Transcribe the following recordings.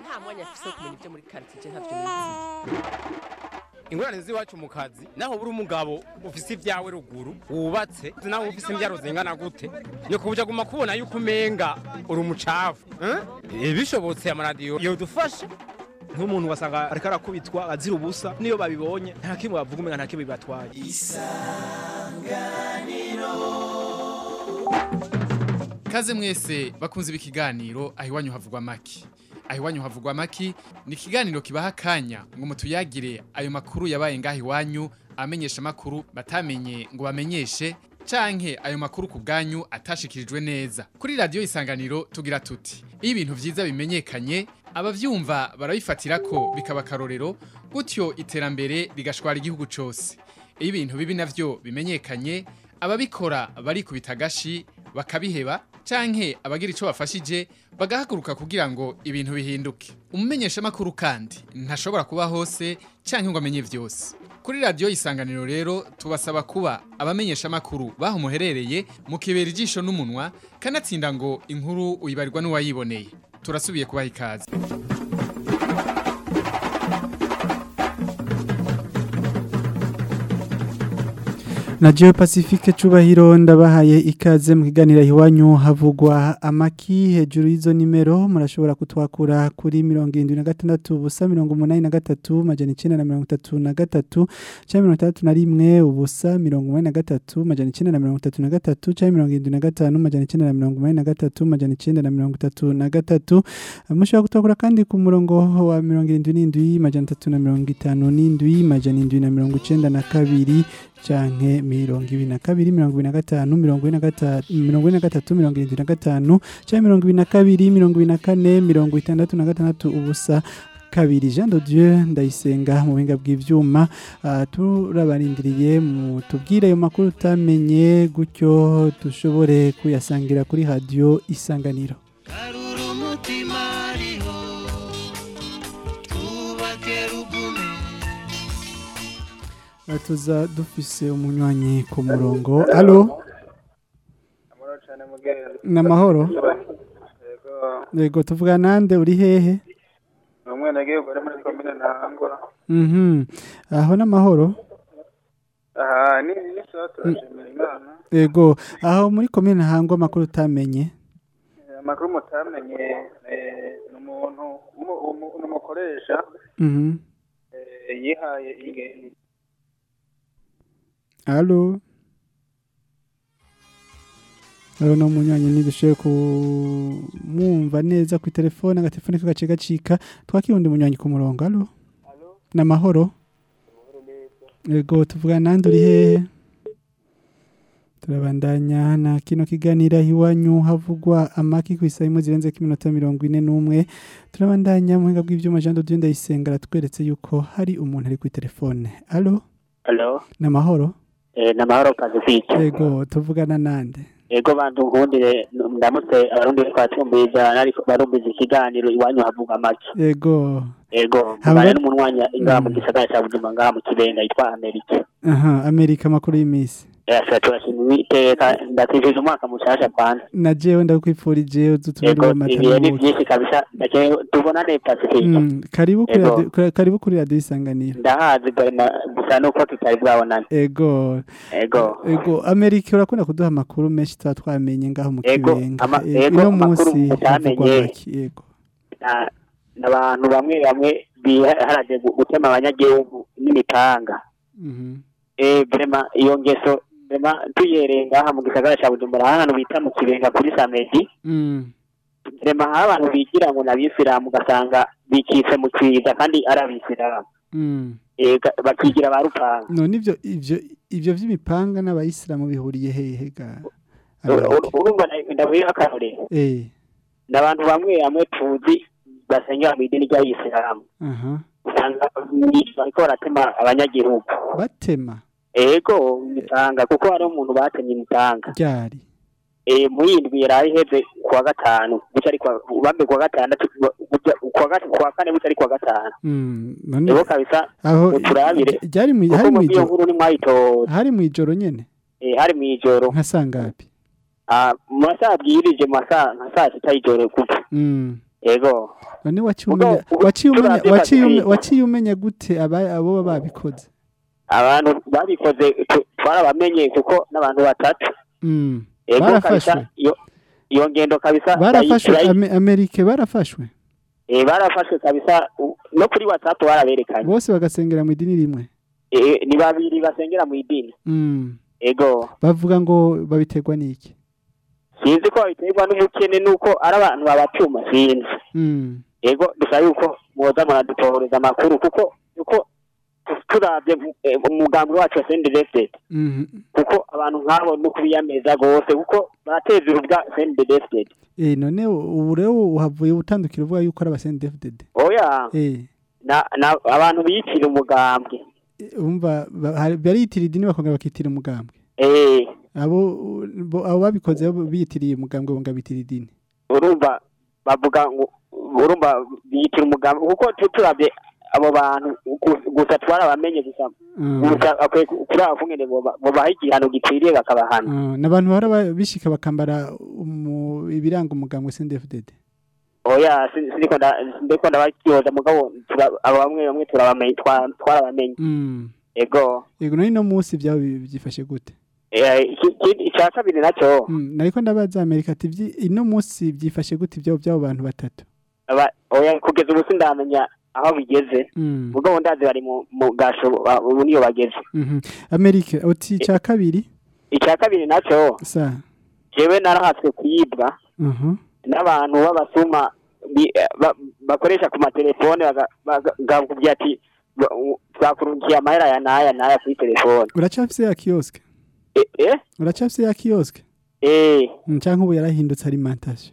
nta mwanya afise wo kumenya ibyo muri quartier ntavyo nizi ingorane z'iwacu mu kazi naho buri umugabo ufise ibyawe ruguru wubatse naho ufise imbyaro zingana gute ni kubuja guma kubona yuko umenga uri umucafu eh? bishobotse amaradiyo yodufasha nk'umuntu wasanga ariko arakubitwa azira ubusa niyo babibonye nta kimwe bavuga umenga nta kimwe bibatwaye Kaze mwese bakunze ibi kiganiro aho iwanyu havugwa maki. Aho iwanyu havugwa maki ni ikiganiro kibaha akanya ngo mutuyagire ayo makuru yabaye ngaho iwanyu amenyesha makuru batamenye ngo bamenyeshe canke ayo makuru ku bwanyu atashikirijwe neza. Kuri radio isanganiro tugira tuti iyo ibintu vyiza bimenyekanye abavyumva barabifatira ko bikaba karorero gutyo iterambere rigashwara igihugu cose. Iyo ibintu bibi navyo bimenyekanye ababikora barikubita agashi bakabiheba canke abagira ico bafashije bagahaguruka kugira ngo ibintu bihinduke umumenyesha makuru kandi ntashobora kuba hose canke ngo amenye vyose kuri radio isanganiro rero tubasaba kuba abamenyesha makuru baho muherereye mukibera ijisho n'umunwa kanatsinda ngo inkuru uyibarirwa n'uwayiboneye turasubiye kubaha ikaze na Geo Pacifique cubahiro ndabahaye ikaze mu kiganiro iwanyu havugwa amaki hejuru y'izo nimero murashobora kutwakura kuri 76 ubusa 83 majana 933 cyangwa 31 ubusa 83 majana 933 cyangwa 75 majana 983 majana 933 mushobora kutwakura kandi ku murongo wa 77 majana 357 majana 792 canke mirongo ibiri na kabiri mirongo ibiri na gatanu mirongo ine na gata- mirongo ine na gatatu mirongo irindwi na gatanu canke mirongo ibiri na kabiri mirongo ibiri na kane mirongo itandatu na gatandatu ubusa kabiri Jean de Dieu ndayisenga mu buhinga bw'ivyuma uh, turabarindiriye mu tubwire ayo makuru utamenye gutyo dushobore kuyasangira kuri radio isanganiro Karura umutima ariho twubake rugume Uh, tuza dufise umunywanyi ku murongo allo amahoro cyane mugenzi namahoro yego yego tuvuga nande uri hehe ni umwenegihugu uri muri komine ntahangwa Mhm. Aho n'amahoro. aha ni ni sawa turashimira imana Ego, aho muri komine hangwa amakuru utamenye. Eh, amakuru mutamenye eh, ni umuntu umu- umu- ni umukoresha Mhm. eh, yihaye inge- Allo. Alo no munywanyi nidushoboye kumwumva neza ku telefone agatelefone kagace gacika twakirundi munywanyi ku murongo allo. Namahoro. Ego tuvuga nande uri hehe? Turabandanya na kino kiganira iwanyu havugwa amaki ku isaha zirenze ko iminota mirongo ine n'umwe turabandanya mu buhinga bw'ibyuma Jean de Dieu ndayisenga aratweretse yuko hari umuntu ari kuri telefone allo Hello, namahoro eh, na mahoro Pacifique. Ego tuvugana nande Ego bantu nkundire ndamutse abarundi twatumbiza ariko barumbiza ikiganiro iwanyu havuga make. Ego Ego, Haba- mugana n'umunwanya ingaha mu Mm. gisagara cya Bujumbura ngaha mu Kibenga yitwa Amerika. aha Amerika amakuru y'imisi Yasa turashima iteka ndakwifije umwaka mushasha kwanza. na jewe ndakwifurije uzutubere Ego, amata ibihe ni n'ubuki. byinshi kabisa. Ndakeye tubonane Pacifique. Mm, karibu kuri Ego. radio- kuri- karibu kuri radio isanganiro Ndahazi barema gusa nuko tutari bwabonana. Ego Ego. Ego Amerika urakunda kuduha amakuru menshi tuba twamenye ngaho mu Ego, kibenga ama- Eh, ego, uno amakuru munsi mutamenye. havugwa make ego Na- n'abantu bamwe bamwe biharaje gu- gutema abanyagihugu n'imipanga. Mhm. eh vrema iyo ngeso vrema tuyereye ngaha mu gisagara ca Bujumbura ahantu bita mu Kibenga kuri Samedi Mm. vrema aho abantu bigira ngo n'abisilamu ugasanga bikitse mu kwiza kandi ari abisilamu Mm. eh ga- bakigira ba rupanga none ivyo ivyo ivyo vy'imipanga n'abayisilamu bihuriye hehe ga Ur- ur- urumva na- ndabuye akarorero eh n'abantu bamwe bamwe tuzi basengera mu idini ry'abisilamu aha usanga ni- bariko baratema abanyagihugu batema ego imipanga kuko hari umuntu batemye imipanga ryari eh muyindwi yari iheze kuwa gatanu buca ari kuwa bambe kuwa gatandatu buca kuwa gat- kuwa kane buca ari kuwa gatanu Mm, none ego kabisa aho muturabire ryari mu kuko hari mu mu iyo ijoro nkuru ni mwayitora hari mu ijoro nyene eh hari mu ijoro nka sangapi ah mu masaha abwirije mu masaha nka saa sita y'ijoro kuko mm ego none waciye Mugabo, umenya ubu waciye umenya turavye waciye umenya Pacifique. waciye umenya gute aba abo baba babikoze abantu babikoze tu- twarabamenye kuko n'abantu batatu mm ego barafashwe kabisa iyo iyo ngendo kabisa barafashwe yayi- yayi- Ame- Amerika barafashwe eh, barafashwe kabisa u- no kuri whatsapp baraberekanye bose bagasengera mu idini rimwe Eh, ni babiri basengera mu idini mm ego bavuga ngo babiterwa n'iki sinzi ko babiterwa n'ubukene nuko ari abantu babatuma sinzi mm ego dusa yuko mwoza muradutohoreza amakuru kuko kuko turavye eh, umugambi wacu wa sendedefted mhm kuko abantu nk'abo no kubiyameza rwose kuko barateza urubwa sendedefted eh none ubu rero uhavuye utandukira uvuga yuko ari abasende DFDD oya eh na, na abantu biyitira umugambwe umva ba- hari- bariyitira idini bakongera bakitira umugambwe eh abo bo- abo babikoze bo biyitiriye umugambwe bonga bitira idini urumva bavuga ngo urumva biyitira umugambwe kuko tu- turavye abo bantu gu- gusa twarabamenye gusa Mm. gusa akwiye ku- kuri abo kungene boba- bobaha igihano gikwiriye bakabahana Ah, n'abantu bahora ba- bishika bakambara umu- ibiranga umugambwe CNDD-FDD oya si- siniko nda- ndiko ndabakyoza mugabo tura- abo bamwe bamwe turabamenye twa- twarabamenye Mm. ego yego none no munsi byabo bi- byifashe gute Eh, iki- iki- icya kabiri nacyo Mm, nariko ndabaza Amerika ati "Vyi- ino munsi byifashe gute ibyabo byabo bantu batatu aba- oya kugeza ubu sindamenya aho bigeze Mm. mugabo ndazi bari mu mu gasho ba- ubu niyo bageze Mhm. Amerika uti cya kabiri icya kabiri nacyo sa jewe narahatswe kuyibwa Mhm. n'abantu b'abasuma bi- ba- bakoresha ku matelefone baga- baga- bakakubwira ati ba- u- twakurungiye amahera ya n'aya n'aya kuri telefone uracafise ya kiosk Eh, eh uracafise ya kiosk eh Mm, canke ubu yarahindutse alimentation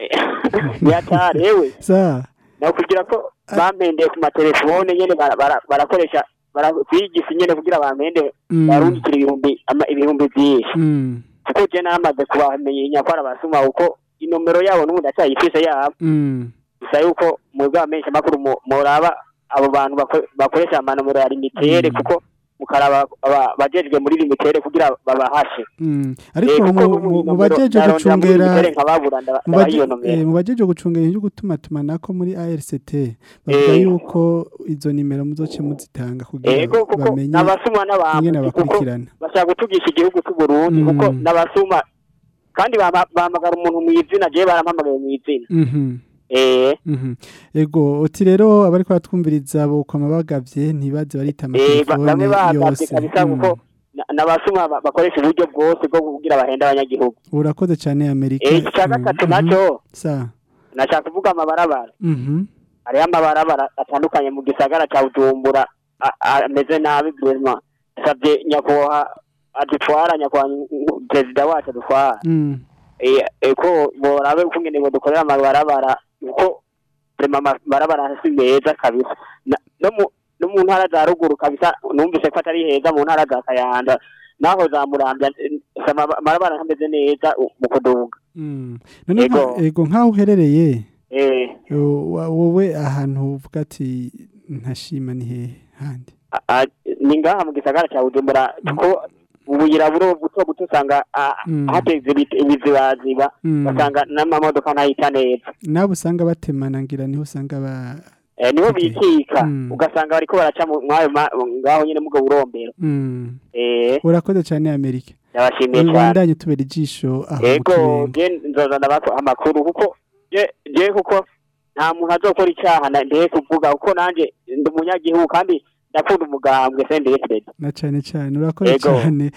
yatarewe sa nakubwira ko bampendeye ku matelefone nyene bara- bara- barakoresha barakwigisha nyene kugira bampende Mm. barungikira ibihumbi ama- ibihumbi byinshi Mm. kuko je naramaze kubamenya ko ari abasuma kuko inomero yabo n'ubu ndacyayifise yabo Mm. gusa yuko mwebwe abamenyesha makuru mu- muraba abo bantu bako- bakoresha amanomero ya limitere kuko mukaraba aba- abajejwe muri limitere kugira babahashe Mm. ariko Eh, kuko mu- ubu mu- mu inomero bajeje narondera muri gucungera limitere nkababura ndaba- mu ndabaha baje- iyo eh, nomero mu bajeje gucungera ibyo gutuma tumanako muri ARCT bavuga Eh. yuko izo nimero muzoce muzitanga kugira ego kuko bamenye n'abasuma ingene n'abambuzi kuko bakurikirana bashaka gutugisha igihugu cy'u Burundi Mm. kuko n'abasuma kandi bama- bahamagara umuntu mu izina jewe barampamagaye mu izina Mhm. eh Mhm. Ego uti rero abariko batwumviriza bo kwama bagavye ntibaze barita eh ba- bamwe amatelefone bahagavye yose kabisa Mm. kuko na- n'abasuma ba- bakoresha uburyo bwose bwo kugira bahenda abanyagihugu urakoze cyane Amerika eh icya gatatu nacyo sa nashaka kuvuga amabarabara Mhm. hariho amabarabara atandukanye mu gisagara cya bujumbura a- a- ameze nabi vraiment savye nyakubahwa adutwara nyakubahwa perezida wacu adutwara Mm. Eh, eh, ko borabe ukungene ngo dukorera amabarabara uko rema amabarabara si meza kabisa Na- no mu no mu ntara za ruguru kabisa numvise ko atari heza mu ntara za kayanda naho za muramvya eh, sama- amabarabara ntameze neza u- mu kuduga Mm. None nka- Ego. ego nkaho uherereye eh o- wa- wowe ahantu uvuga ati ntashima ni hehe handi a- a- ni ngaha mu gisagara cya bujumbura ko ubuyira buro buto buto usanga a- Mm. hateze ibiti- ibizibaziba Mm. basanga n'amamodoka ntahita neza nabo usanga batemana ngira niho usanga ba Eh, niho Okay. bikika Mm. ugasanga bariko baraca mu mwayo ma- ngaho nyene mugo burombero Mm. eh urakoze cyane Amerika ndabashimiye cyane ubandanye tubera ijisho aho mu ego kibenga je nzoza ndabako amakuru kuko je je kuko nta muntu azokora icyaha na- ndehe kuvuga kuko nanje ndi umunyagihugu kandi ndakunda umugambwe sendeyetred na cyane cyane urakoze Ego. cyane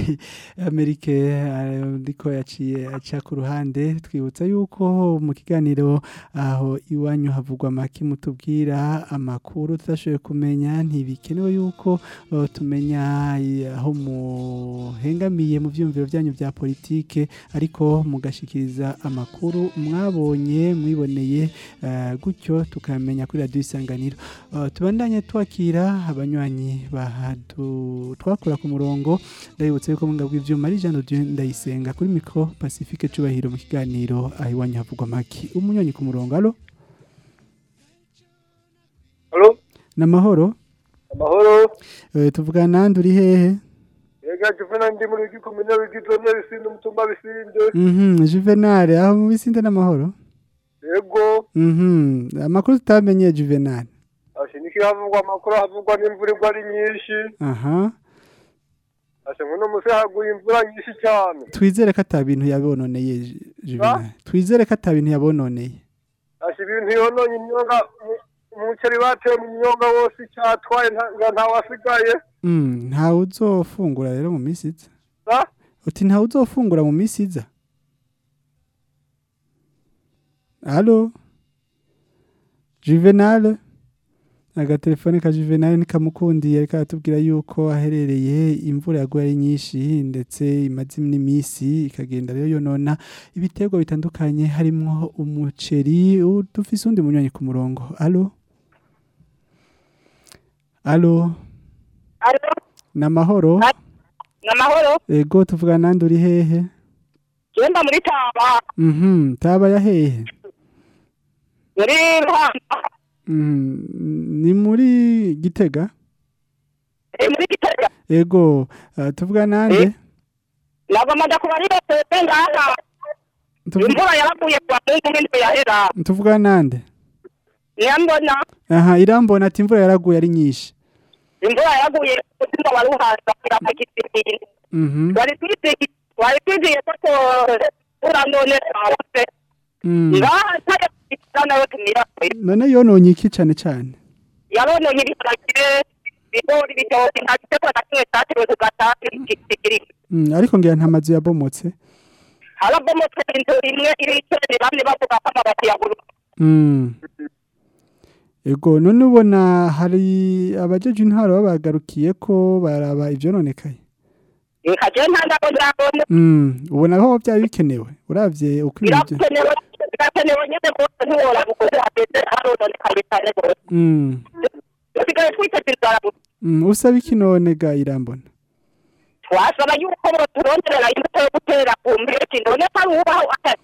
amerika eh, ndiko yaciye aca ku ruhande twibutsa yuko mu kiganiro aho iwanyu havugwa make mutubwira amakuru tudashoboye kumenya ntibikenewe yuko eh, tumenya eh, aho muhengamiye mu byumviro byanyu bya politike ariko mugashikiriza amakuru mwabonye mwiboneye eh, gutyo tukamenya kuri radiyo isanganiro Uh, tubandanye twakira abanywanyi bahadu twakura ku murongo ndabibutsa yuko mwanga bw'ivyuma ari Jean Dieu ndayisenga kuri micro Pacifique cubahiro mu kiganiro aho iwanyu havugwa maki umunywanyi ku murongo alo Alo, namahoro amahoro. uh, tuvugana nande uri hehe Ega juvena ndi muri gikomine bigizwe n'ibisinde umutumba bisinde. mhm Juvenal aho mu bisinde namahoro yego Mhm. Amakuru tutamenye Juvenal. ashe niki havugwa amakuru havugwa n'imvura igwa ari nyinshi Aha. ashe ngo musi haguye imvura nyinshi cyane Twizere ko ata bintu yabononeye Ju- Juvenal. Twizere ko ata bintu yabononeye. ashe ibintu yononye imyonga mu- umuceri bateye mu myonga wose icyatwaye nta- nga ntawasigaye Mm, ntawe uzofungura rero mu minsi iza. sa Uti ntawe uzofungura mu minsi iza. Allo? Juvenal? Agatelefone ka Juvenal nikamukundiye ariko aratubwira yuko aherereye imvura yaguye ari nyinshi ndetse imaze n'iminsi ikagenda rero yonona ibiterwa bitandukanye harimwo umuceri u- dufise undi munywanyi ku murongo. Allo? Allo? Alo, Namahoro? namahoro. Ego tuvuga nande uri hehe? Genda muri Taba, Mhm, taba ya hehe? muri Ruhanga, Mhm, ni muri Gitega? eh, muri Gitega. Ego, uh, tuvuga nande? Nagomba kubarira twebwe ngaha. Tuvuga Imvura yaraguye kwa Mungu n'indwi yahera. tuvuga nande? Niyambona Aha, irambona ati imvura yaraguye ari nyinshi. imvura yaraguye umutima wa Ruhanga irapakitinira. Mhm. Wari twizigiye, wari twizigiye ko ura none twawuse. Mm. Ngaha ntaya kugira nawe tumira. None yononye iki cane cane? Yarononye ibiharage, ibigori, ibitoki, nta gitego na kimwe cyatewe ku gatasi kikiri. Mm, ariko ngira nta mazu yabomotse. harabomotse inzu imwe iricaranye bamwe bavuga ko amabati yaguruka Mm. Ego, none ubona hari abajeje intwaro babagarukiye ko baraba ivyononekaye. nkaje ntandako ndabona Mm, ubona aho byari bikenewe. Uravye uko ibintu byo- birakenewe birakenewe nyine rwose ntiwora gukoze hageze harononekaye cyane rwose Mm. dusigaye twiteze inzara gusa Mm, usaba iki none ga irambona? twasaba yuko boturonderera imbuto yo gutera ku mpeshyi none ko ari ubaho atari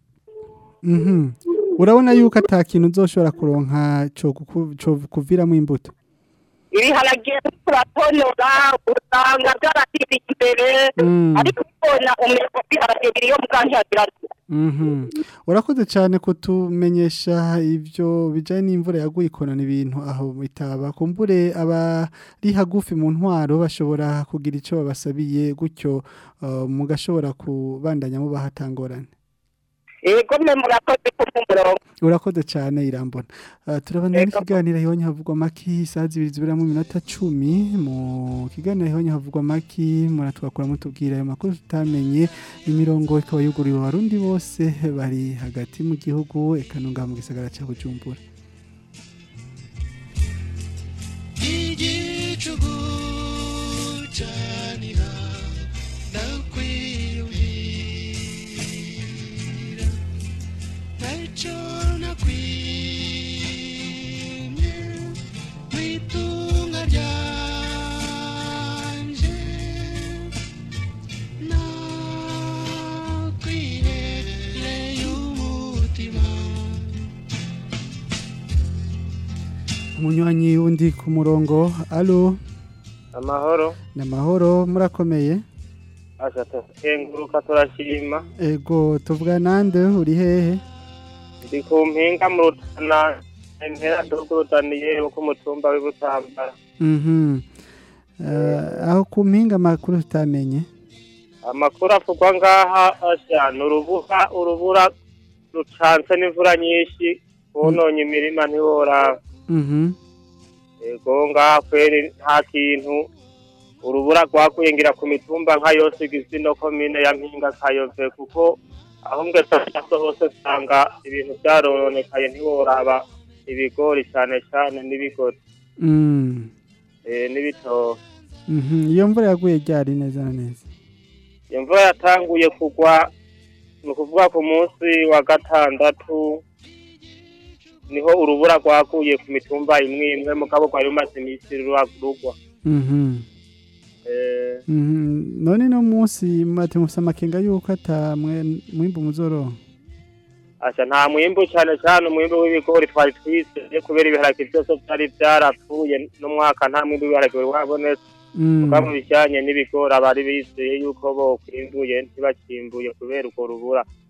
Mhm. Urabona yuko ata kintu uzoshobora kuronka co guku- co kuviramo imbuto. ibiharage turatonora usanga byarasize imbere Mm. ariko ubona umeko w'ibiharage biriyo mukantihagira Mhm. Urakoze cyane kutumenyesha ivyo bijanye n'imvura yaguye ikonona ibintu aho bitaba. Kumbure abari hagufi mu ntwaro bashobora kugira ico babasabiye gutyo uh, mugashobora kubandanya mu bahatangorane. yego mwe murakoze ku murongo Urakoze cyane irambona. Uh, turabana n'ikiganiro hibonye havugwa maki isaha zibiri zibura mu minota cumi mu kiganiro hibonye havugwa maki muratwakura mutubwira ayo makuru tutamenye imirongo ikaba yuguriwe abarundi bose bari hagati mu gihugu ekanunga mu gisagara cya Bujumbura. igicugu canira ndakwiyumvira ntaco nakwimye mwitunga ryanje nakwihereye umutima Umunywanyi wundi ku murongo. Allo, amahoro namahoro murakomeye. asha tukenguruka turashima Ego tuvuga nande uri hehe? ndi ku mpinga mu rutana impera tururutaniye wo ku mutumba w'ibutambara Mhm. Uh, aho ku mpinga makuru tutamenye. amakuru avugwa ngaha asha ni urubura urubura rucanse n'imvura nyinshi wononye imirima ntiworaba Mhm. ego ngaha kweri nta kintu urubura rwakuye ngira ku mitumba nka yose igize ino komine ya mpinga kayove kuko aho mwese hose usanga ibintu byarononekaye ntiworaba ibigori cyane cyane n'ibigori Mm. eh, n'ibitoki Mhm. Iyo mvura yaguye ryari neza na neza. imvura yatanguye kugwa ni ukuvuga ku munsi wa gatandatu niho urubura rwaguye ku mitumba imwe imwe mugabo rwari rumaze iminsi ruragwa Mhm. eh, Mhm. None no munsi mate mufisa amakenga yuko ata mwe- mwimbu muzoro. Asha nta mwimbu cyane cyane umwimbu w'ibigori twari twizeye kubera ibiharage byose byari byarapfuye n'umwaka nta mwimbu w'ibiharage wari wabonetse Mm. kuko mu bijyanye n'ibigori abari bizeye yuko bokwimbuye ntibakimbuye kubera urwo rubura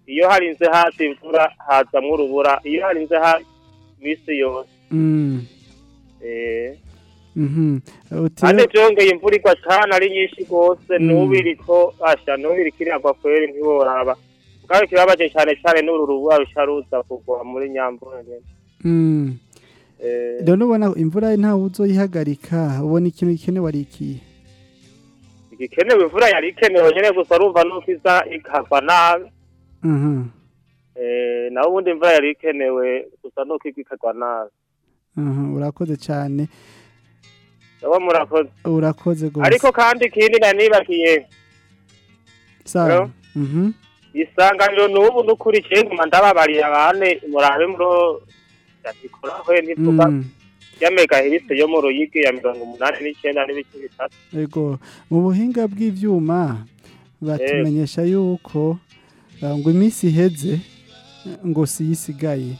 iyo harinze haza imvura hazamwo urubura iyo harinze haza iminsi yose Mm. eh, Mhm. Uti kandi byongeye imvura igwa cyane ari nyinshi rwose Mm. n'ubu iriko asha n'ubu iriko iragwa kweri ntiworaba bwawe kibabaje cyane cyane n'uru rubura rusha ruza kugwa muri nyamvura nyene Mm. Eh, Rero ubona imvura ntawe uzoyihagarika ubona ikintu gikenewe ari ikihe igikenewe imvura yari ikenewe nyene gusa urumva nuko iza ikagwa nabi Mhm. Eh, naho ubundi imvura yari ikenewe gusa nuko igwa ikagwa nabi Mhm. urakoze cyane Aba murakoze urakoze gose ariko kandi ikindi nanibagiye sawa Hello? Mhm. isanganiro n'ubu n'ukurikiye nguma ndababariye abane murabe muro yabikoraho ntivuga Mm. ya megahertz yo mu ruyigi ya mirongo umunani n'icyenda n'ibice bitatu Ego mu buhinga bw'ivyuma batumenyesha yuko uh, ngo iminsi iheze ngo siyisigaye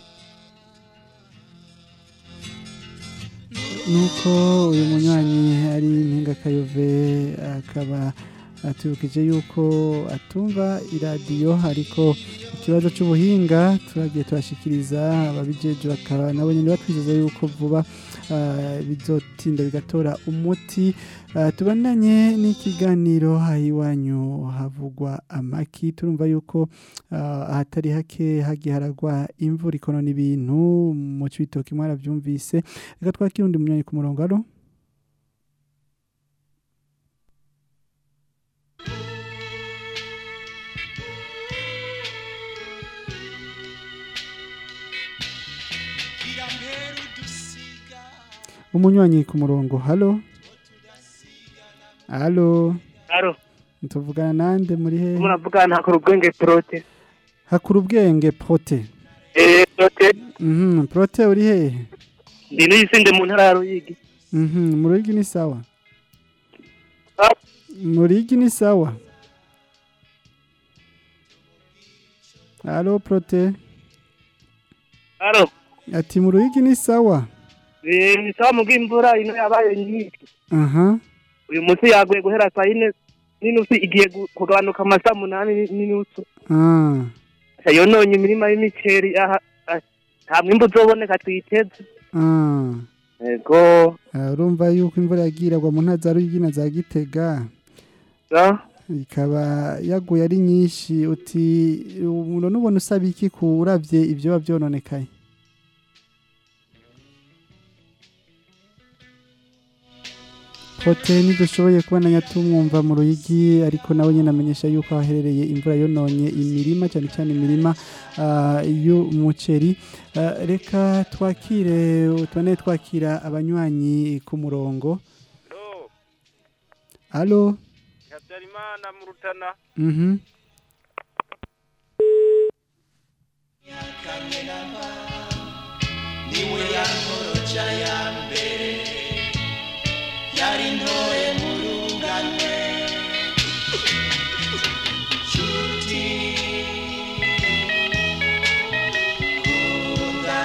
nuko uyu munywanyi ari impinga kayove akaba atubukije yuko atumva iradiyo ariko ikibazo cy'ubuhinga turagiye turashikiriza ababijeje bakaba nabo nyine batwizeza yuko vuba ah, bizotinda bigatora umuti Ah, tubandanye n'ikiganiro iwanyu havugwa amaki turumva yuko ah, ahatari hake hagiye haragwa imvura ikonona ibintu mu cibitoki mwaravyumvise reka twakira undi munywanyi ku murongo alo umunywanyi ku murongo halo halo Halo, tuvugana nande muri he muravugana hakora ubwenge prote. hakura ubwenge prote Eh, prote, mhm prote uri he ndi n'isinde mu ntara ya Ruyigi. mhm mu ruyigi ni sawa mu ruyigi ni sawa halo prote Halo, ati mu ruyigi ni sawa eh, ni sawa mu bw'imvura ino yabaye nyinshi. aha Uyu munsi yaguye guhera saa yine n'inusu igiye gu- kugabanuka amasaha umunani ni- n'inusu. ah yononye imirima y'imiceri aha ah, nta mwimbu uzoboneka twiteze. ah Ego, Ah, urumva yuko imvura yagiye iragwa mu ntara za ruyigi na za gitega sa, ikaba yaguye ari nyinshi uti umuntu nubona usaba iki ku uravye ibyo biba byononekaye Hotel ntidushoboye kubona tumwumva mu ruyigi ariko nawe nyine amenyesha yuko ahaherereye imvura yononye imirima cyane cyane imirima ah, y'umuceri Ah, reka twakire tubone twakira abanywanyi ku murongo alo habyarimana mu rutana mhm niwe yankoroca ya mbere yari ntoye mu runganwe nshuti kunda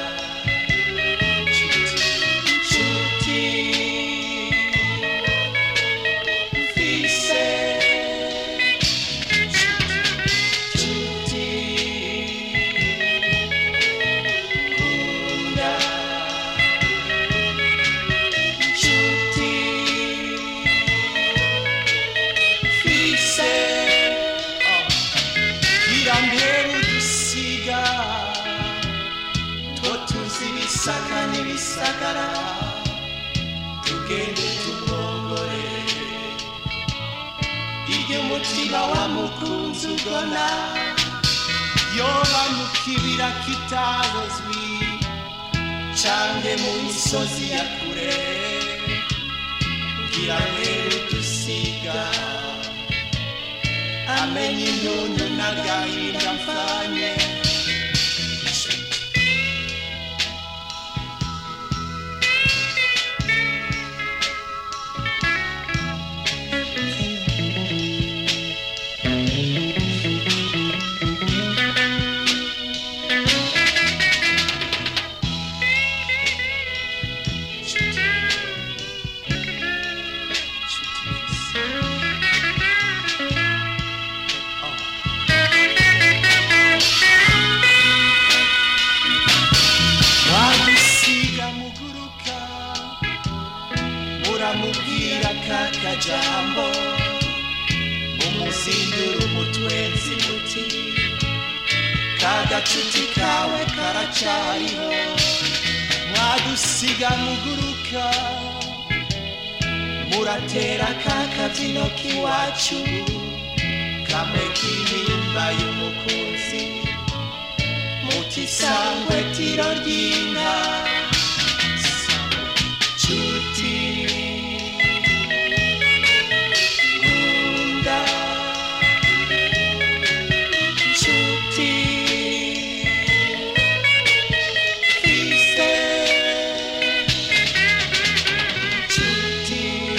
nshuti mfise nshuti kunda nshuti mfise irambere udusiga two tuzi ibisaka n'ibisagara tugende tubongore iryo umutima wamukunze ugona yoba mu kibira kitazwi canke mu misozi ya kure ngira mbere udusiga amenye intuntu n'agahinda mfanye ukamubwira kakajambo umuzindura umutwenzi muti kagacuti kawe karacariho mwadusiga muguruka muratera kakabyino k'iwacu kamwe k'intimba y'umukunzi muti sangwe tiro ry'inka cuti nkunda cuti fise cuti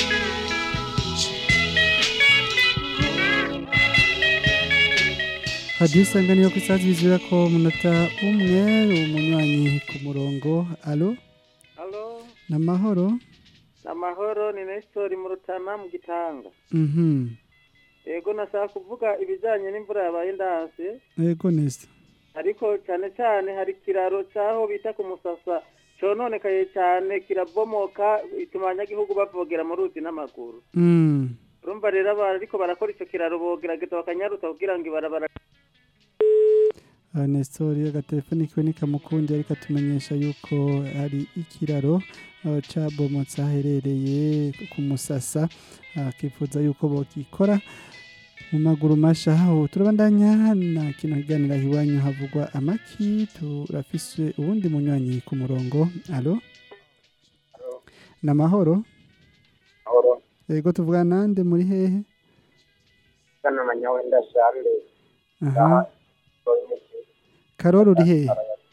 hadiyo isanganiro ku isaha zizira ko umunota umwe umunywanyi ku murongo alo Halo, ni amahoro namahoro ni Nestor mu Rutana mu Gitanga. mhm Ego nashaka kuvuga ibijanye n'imvura yabaye ndanse, yego neza ariko cyane cyane hari kiraro cyaho bita ku Musasa cononekaye cyane kirabomoka ituma abanyagihugu bavogera mu ruzi n'amaguru. Mm. Urumva rero aba ariko barakora ico kiraro bogerageza bakanyaruta kugira ngo ibarabara Ah, Nestor agatelefoni kiwe nikamukundi ariko atumenyesha yuko hari ikiraro ah, cabomotse aherereye ku musasa akifuza yuko bokikora mu maguru masha aho turabandanya na kino kiganiro aho iwanyu havugwa amaki turafise uwundi munywanyi ku murongo alo ni amahoro Ahoro, yego tuvugana nande muri hehe kana manyawenda shambe. aha karori uri hehe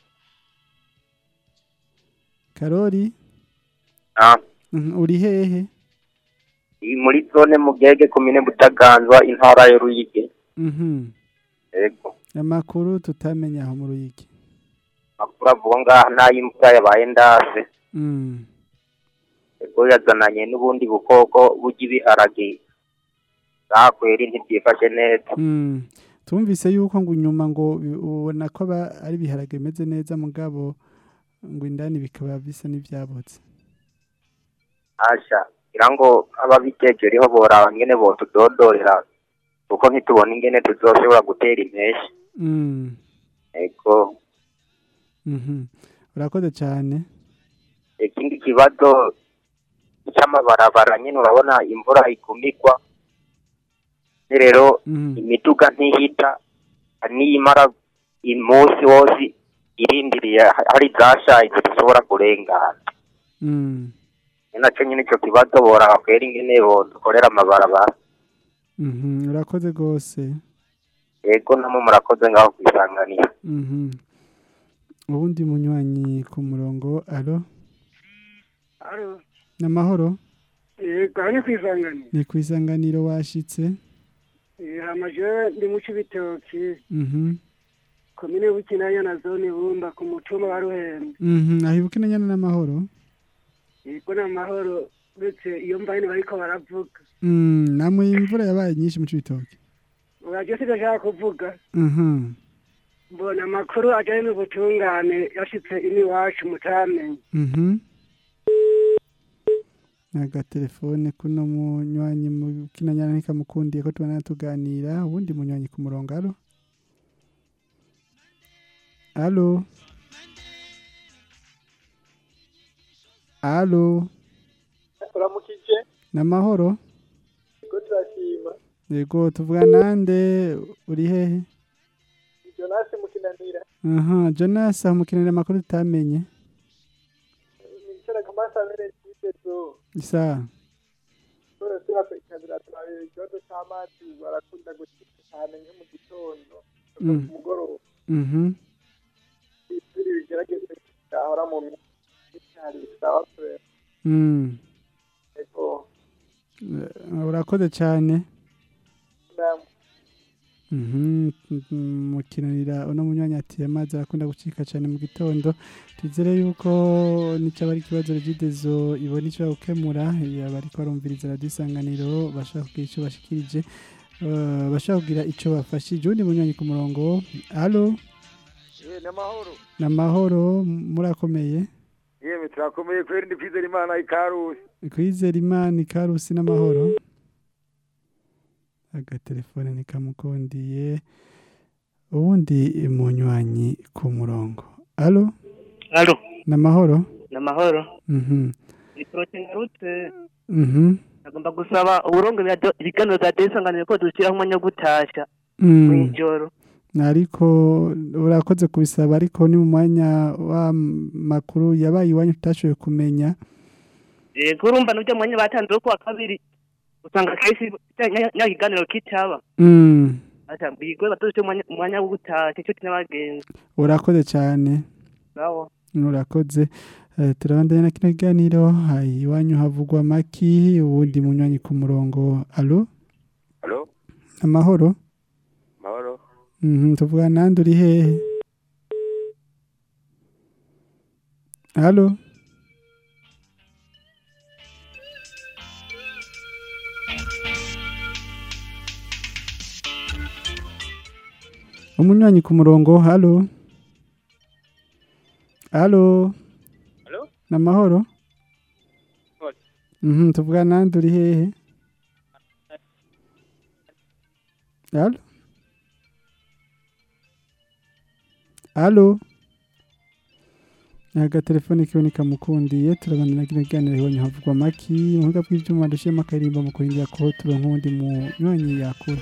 karori Ah, Mhm, uri hehe iyi muri zone mugege komine butaganzwa intara ya Ruyigi. Mhm. Yego. amakuru tutamenya aho mu ruyigi Makuru avuga ngaha n'ay'imvura yabaye ndase. Mm. Yego yazananye n'ubundi bukoko burya ibiharage. Zakweri ntibyifashe neza. Mm. tumvise yuko ngo inyuma ngo bi- ubona ko aba ari ibiharage bimeze neza mugabo ngo indani bikaba bisa n'ibyabotse Asha, ngira ngo ababiteje riho boraba ngene botudodorera. Kuko ntitubona ingene tuzoshobora gutera impeshi. Mm. Yego. Mhm. urakoze cyane ikindi kibazo cy'amabarabara nyine urabona imvura ikumigwa rero Mhm. imiduga ntihita niyimara umunsi wose irindiriye hari zashaye zidashobora kurengana Mm. ni nacyo nyine icyo kibazo boraba kwera ingene dukorera amabarabara Mhm. urakoze rwose yego namwe murakoze ngaho kwisanganira Mhm. uwundi munywanyi ku murongo alo Alo, ni amahoro yego aha ni kwisanganira. ni ku isanganiro washitse Eh, hama jewe ndi mu Cibitoki, Mhm. komine Bukinanya na zone Bumba ku mutumba wa Ruhembe. Mhm. ahibuke na nyana n'amahoro Yego n'amahoro uretse iyo mvayine bariko baravuga. Mm, namwe imvura yabaye nyinshi mu cibitoke Uraje sivyo nshaka kuvuga. Mhm. Mbona amakuru ajanye n'ubutungane yashitse ini iwacu mutamenye. Mhm. agatelefone kuno munywanyi mu kinanyana nikamukundiye ko tubana tuganira ubundi munywanyi ku murongo alo alo alo turamukije namahoro ko turashima yego tuvuga nande uri hehe jonasi mukinanira aha jonas aho mukinira amakuru tutamenye nicara kamasabere kibezo isa Sora sura pekabira turabira ikibazo c'amazi barakunda gucika cyane nko mu gitondo no Mm. ku mugoroba mhm ibiri bigerageze ahora mu mitari sawa pe mm ego Eh, urakoze cyane namwe Mhm, mukinanira uno munyanya ati amazi arakunda gucika cyane mu gitondo twizere yuko nicyo ari ikibazo regidezo ibona icyo gukemura yaba ariko barumviriza radiyo isanganiro bashaka kugira icyo bashikirije eh, bashaka kugira icyo bafashije undi munyanya ku murongo alo eh n'amahoro ni amahoro murakomeye yemwe turakomeye kweri ndi kwizera imana ikarusi kwizera imana ikarusi n'amahoro agatelefone nikamukundiye ubundi munywanyi ku murongo alo Alo, n'amahoro namahoro. mhm Ni prote ngarutse. mhm Nagomba gusaba uburongo bya do- ibiganiro bya desanganire ko dushyiraho umwanya wo gutasha Mm. mw'ijoro. ariko urakoze kubisaba ariko ni mu mwanya w'amakuru yabaye iwanyu tutashoboye kumenya Yego urumva n'ujya mwanya batanze wo kuwa kabiri. Usanga kenshi nya kiganiro kitaba. Mm, Ata bigwe batoshe umwanya umwanya wo gutasha cyo n'abagenzi. urakoze cyane Bravo. urakoze Eh, turabandanya na kino kiganiro hayi iwanyu havugwa maki uwundi munywanyi ku murongo alo Halo, amahoro mahoro. Mhm, tuvuga nande uri hehe alo umunywanyi ku murongo halo halo Halo? namahoro Halo. Mhm, tuvuga nande uri hehe halo halo agatelefone kiwe nikamukundiye turabana na kino kiganiro iwanyu havugwa maki mu buhinga bw'ivyuma dushiyemo akaririmbo mu kurindira ko turonka uwundi munywanyi yakura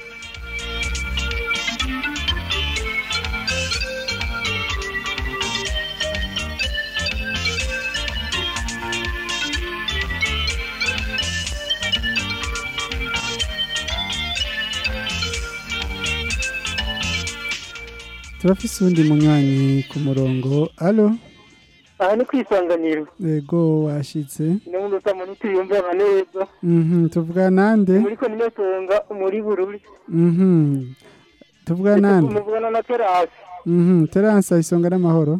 turafise uwundi munywanyi ku murongo alo aha ni kwisanganiro ego washitse n'ubundi usama ntituyumvana neza mhm tuvuga nande muri ko nimesonga muri bururi mhm tuvuga nande muvugana na terasi mhm teransa isonga n'amahoro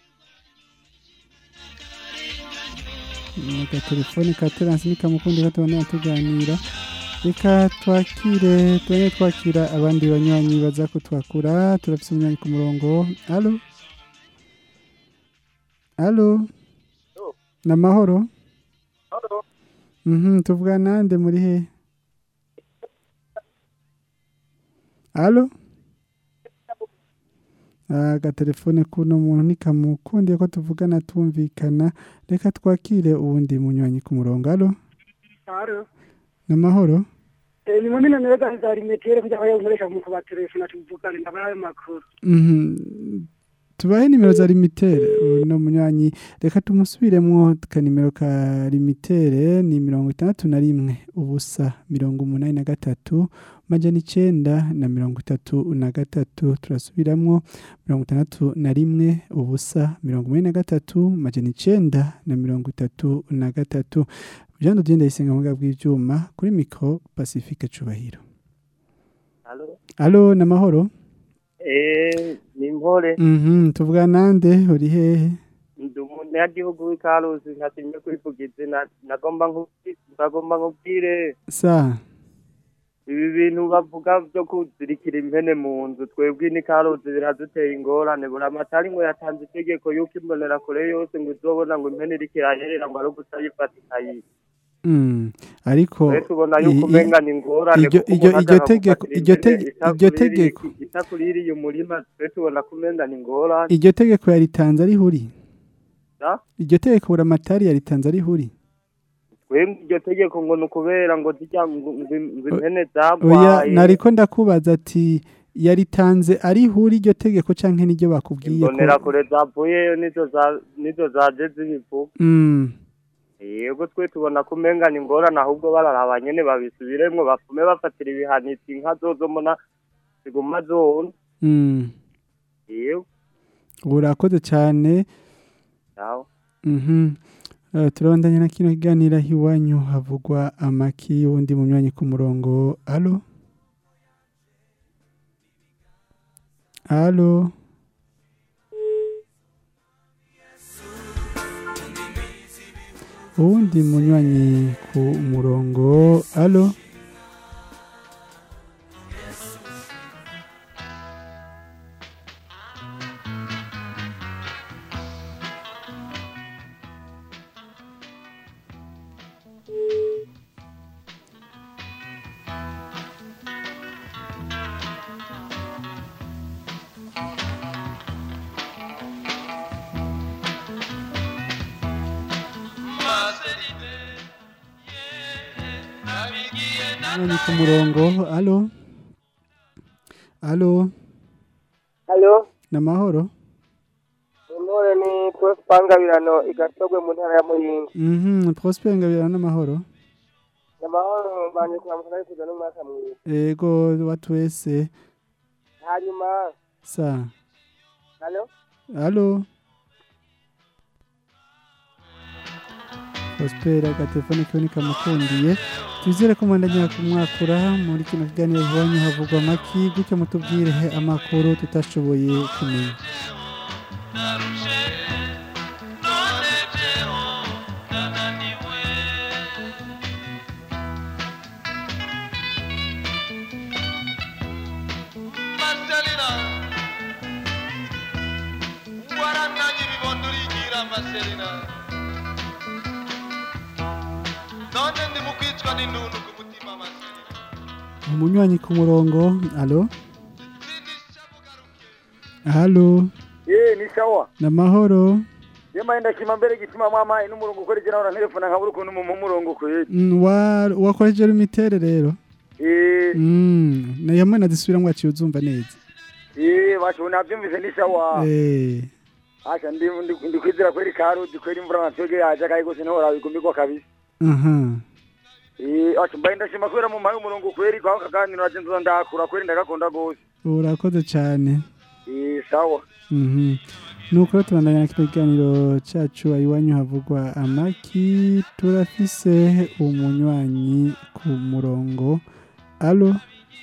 Aka telefone ka teransi nikamukundi gatubona tuganira reka twakire tubone twakira abandi banywanyi baza kutwakura turafise umunywanyi ku murongo alo alo n'amahoro mhm tuvuga nande muri he alo agatelefone kuno muntu nikamukundiye ko tuvugana tumvikana reka twakire uwundi munywanyi ku murongo alo Aro. n'amahoro Eh, ni mwamina nirega za rimetere kuja kwa nkoresha mu kuba telefone tuvugane ndabara ayo makuru. Mhm. tubahe nimero za limitere uno munywanyi reka tumusubiremwo kanimero ka limitere ni mirongo itandatu na rimwe ubusa mirongo umunani na gatatu majana icenda na mirongo itatu na gatatu turasubiramwo mirongo itandatu na rimwe ubusa mirongo umunani na gatatu majana icenda na mirongo itatu na gatatu jean dodier ndayisenga mu bwa bw'ivyuma kuri mikro pacifique cubahiro Halo. alo n'amahoro Eh, ni mpore. Mhm, tuvuga nande uri hehe? Ndi umunyagihugu w'ikarusi ntasimye kwivuga izina nagomba nkubwi- nagomba nkubwire Sa. ibi bintu bavuga byo kuzirikira impene mu nzu twebwe n'ikarusi biraduteye ingorane buri amatari ngo yatanze itegeko yuko imbonera kure yose ngo izobona ngo impene iriko irayerera ngo ari ugusa yifata ikayica Mm. Ariko Twe tubona yuko i- i- umenga ni ingorane iryo kuko iryo umuntu iryo ashaka tegeko gufatira iryo impene tege- iryo itakuririye- tegeko itakuririye umurima twe tubona ko umenga ni ingorane iryo tegeko yaritanze ari huri. Da? Iryo tegeko buramatari yaritanze ari huri. twebwe iryo tegeko ngo ni ukubera ngo zijya ngo ngo- ngo impene Oya zagwaye nariko ndakubaza ati yaritanze ari huri iryo tegeko canke niryo bakubwiye imbonera ko kure zavuyeyo nizo za- nizo zaje zibivuga Mm. yego twe tubona ko umenga ni ingorane ahubwo bararaba nyene babisubiremwo bafume bafatira ibihanitsi inka zozo mbona ziguma zona Mm. yego Urakoze cyane. sawa Mhm. Uh, turabandanya na kino kiganiro aho iwanyu havugwa amaki wundi munywanyi ku murongo alo alo uwundi munywanyi ku murongo alo Nani ku murongo alo alo Halo, namahoro intore ni Prospangabirano igatogwe mu ntara ya Muyinga. mhm Prosper ngabira n'amahoro Namahoro banje kuramutsa kuza n'umwaka mwiza. ego watu wese Hanyuma, sa halo? alo Prosper agatelefone kiwe nikamukundiye twizere ko mwandanya kumwakura muri kino kiganiro iwanyu havugwa amaki gutyo mutubwire amakuru tutashoboye kumenya Marcelina warananye ibibondo urigira Marcelina none ndi mu kwicwa n'indundu ku mutima Marcelina umunywanyi ku murongo alo alo ye ni sawa namahoro yema enda kima mbere gitima mama ino murongo ukoreje nawe na telefone nkabura ukuntu mu mu murongo kweli Mm, wa wakoresheje imitere rero eh mm na yamwe nazisubiramwe aciye uzumva neza eh basho navyumvise ni sawa eh Asha ndi ndi- ndi kwizera kweli karudi kweli imvura natwege yaje kai gose ntora bigumigwa kabisa aha eh asha mbaye ndashima kwera mu mayi umurongo kweli kwa kaganiro naje nzo ndakura kweli ndagakunda gose urakoze cyane eh sawa mhm nuko tubandanya na kino kiganiro cyacu iwanyu havugwa amaki turafise umunywanyi ku murongo alo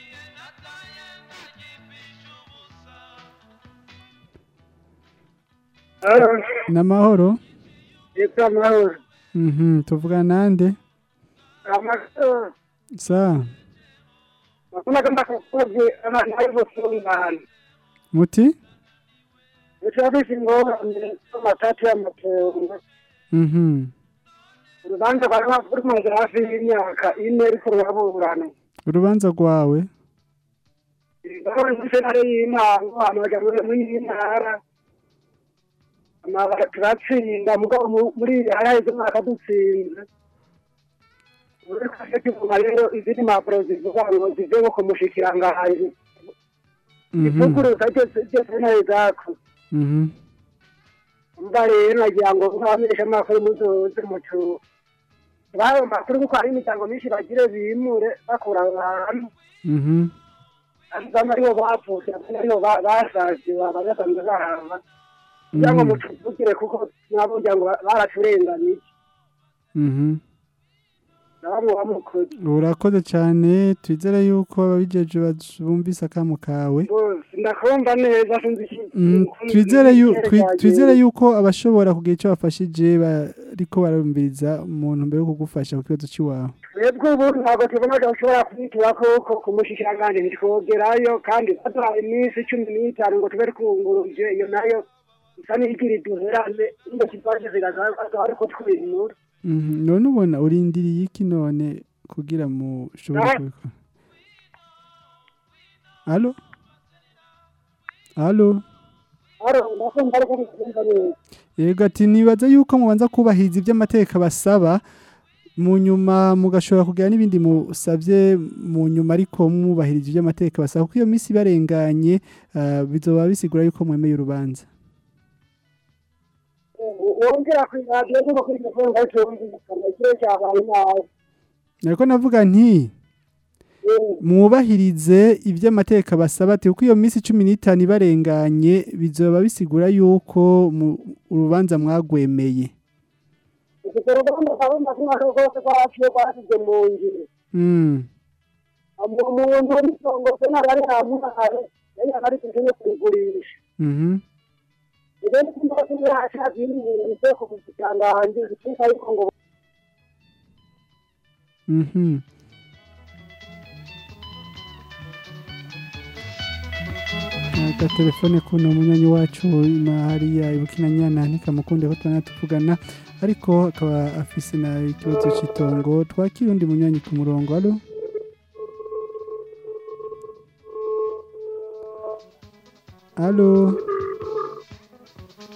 namahoro Yitwa Mahoro. mhm tuvuga nande Amakuru. sa Makuna kama kukoje ama naivo sungana. muti Uchabishi ngora ni matatu ya matongo. mhm Urubanza kwa kama kuri mu hafi y'imyaka ine ariko ruraburana. urubanza rwawe Ngora ni sentare y'intango amaga muri iyi ntara. Amabara turatsinda mugabo mu- muri haraheze umwaka dutsinze. Uri kase kivuga rero izindi mpapuro zivuga ngo zive nko ku mushikiranganji. mhm Ivuguruza ryose ryose nayo zako. mhm mba rero nagira ngo nkabamenyesha amakuru muzoze mucu bayo makuru kuko hari imiryango myinshi bagire bimure bakura ahantu mhm bamwe aribo bapfutse abandi aribo ba- basaze bagasanzwe bahava kugira ngo Mhm. mucuvugire kuko nabo kugira ngo ba- baraturenganye mhm na bamwe bamukoze urakoze cyane twizere yuko ababijeje bumvise akamu kawe bose ndakumva neza sinzi iki- Mm, ukuntu twizere yu- igiceri twi- cyagenze. twizere yuko abashobora kugira icyo bafashije bariko barumviriza umuntu mbere yo kugufasha ku kibazo cy'iwawe twebwe ubu ntabwo tubona ko ushobora kubitura kuko ku mushikiranganji ntitwogerayo kandi baduhaye iminsi cumi n'itanu ngo tube twunguruje iyo nayo isa n'igira iduherane ngo kibaje ziragaragara ariko twimura Mhm, none ubona urindiriye iki none kugira mushobore Ah. kubikora alo alo aro ndakumva ariko ntikumva neza yego ati nibaza yuko mubanza kubahiriza ibyo amategeko basaba mu nyuma mugashobora kugira n'ibindi musabye mu nyuma ariko mwubahirije ibyo amategeko basaba kuko iyo minsi ibarenganye ah, bizoba bisigura yuko mwemeye urubanza wongera ku iradiyo cyangwa kuri telefone ngo cyumvikane ikirere cyabaye nabi ariko navuga nti mwubahirize ibyo amategeko basaba ati kuko iyo minsi cumi n'itanu ibarenganye bizoba bisigura yuko mu- urubanza mwagwemeye ufite uruganda kabumba kumwaka rwose rwaraciye rwasizwe mu ngiro Mm. umuntu w'isongose ntabwo ari hamuhaye yari ari kujya kurigurisha Mhm. ibindi kumva ko yashaka ibindi bintu bivuye ku mushikiranganji bituruka ariko ngo Mhm. Aka telefone kuno munyanya wacu na hariya ibukinanyana ntikamukunde ko tubana tuvugana ariko akaba afise na ikibazo cy'itongo twakira undi munyanya ku murongo alo alo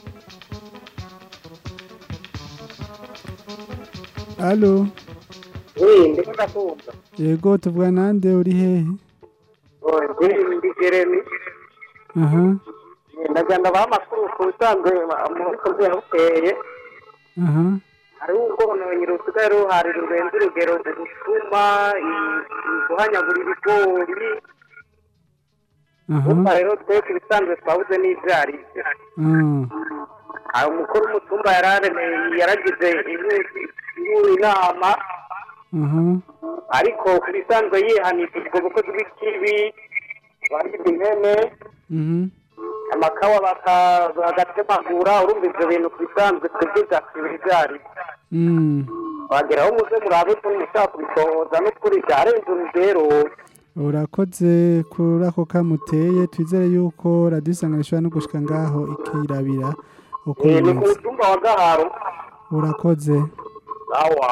alo Eh, ndiko ndakumva. yego tuvuga nande uri hehe Oh, ndi ndi Jeremy. aha Eh, Ndagenda baha amakuru ku bisanzwe muri komite bukeye. aha hariho ubwononyi rusigaye ruhari rurenze urugero gusuma guhanyagura ibigori aha umva rero twese ibisanzwe twabuze n'ibyo ari byo ah, hari umukuru w'umutumba yararemeye yaragize inkuru inama aha ariko ku bisanzwe yihanishije ubwo bukozi bw'ikibi bagize impene mhm amakawa baka- bagatemagura urumva ibyo bintu ku bisanzwe twebwe byakibira ibyo ari byo mm. wageraho muze murabe ko mushaka kubitohoza n'ukuri byarenze urugero urakoze kuri ako kamuteye twizere yuko radiyo isangano ishobora no gushika ngaho ikirabira uko Eh, ni ku bimeze mutumba wa gaharo urakoze awa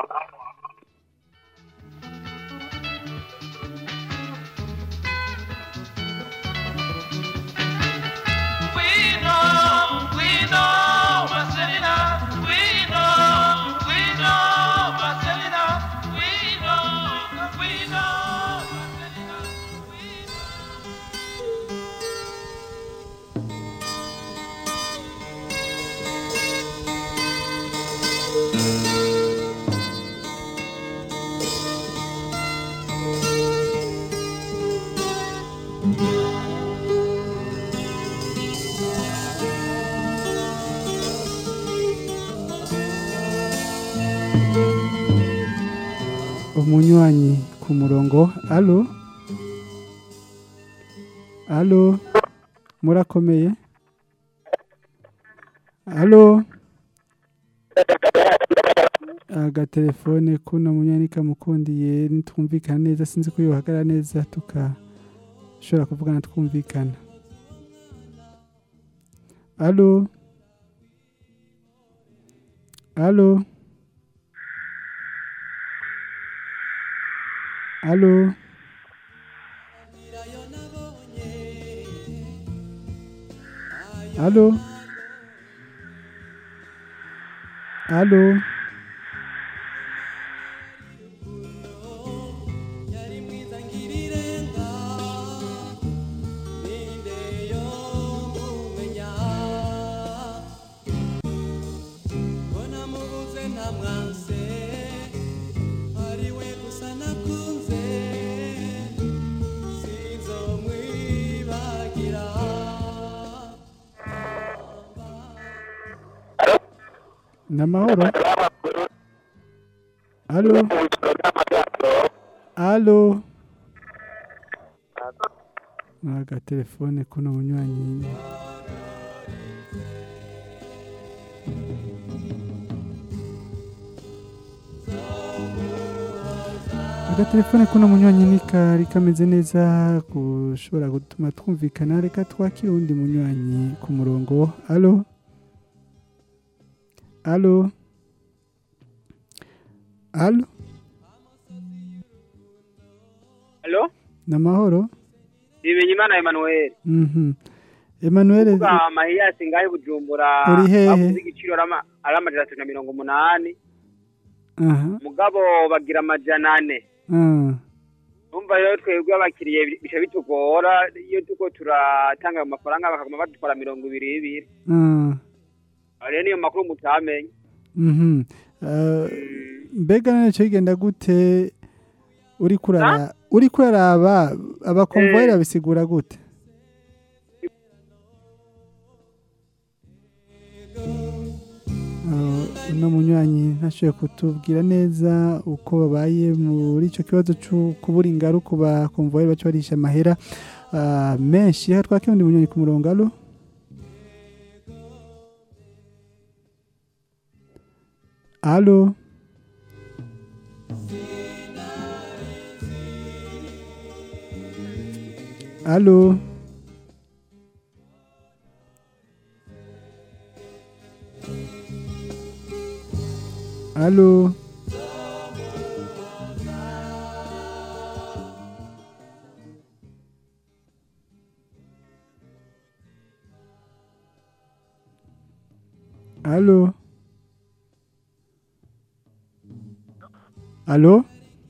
umunywanyi ku murongo alo alo murakomeye alo agatelefone kuno munywanyi kamukundiye nitwumvikana neza sinzi ko yohagarara neza tukashobora kuvugana twumvikana alo alo alo alo alo namahoro alo alo agatelefone kuno munywanyi agatelefone kuno munywanyi ni kari kameze neza gushobora gutuma twumvikana reka twakire uwundi munywanyi ku murongo alo alo alo Halo? namahoro Bimenye Imana Emmanuel. mhm Emmanuel Kuvuga mahiyasi ngahe Bujumbura. Uri hehe? Bavuze igiciro arama aramajana atatu na mirongo umunani. aha Mugabo bagira amajana ane. ah Umva rero twebwe abakiriye bica bitugora iyo tuko turatanga ayo mafaranga bakaguma badutwara mirongo ibiri ibiri. ah Aho Rero niyo makuru mutamenye. mhm Ah, mbega none cyo igenda gute uri kurara uri kuraraba abakonvoyera bisigura gute Ah, uno munywanyi ntashoboye kutubwira neza uko babaye muri icyo kibazo cyo kubura ingaru ku bakonvoyera baca barisha amahera ah, menshi reka twakire undi munywanyi ku murongo alo alo alo alo alo alo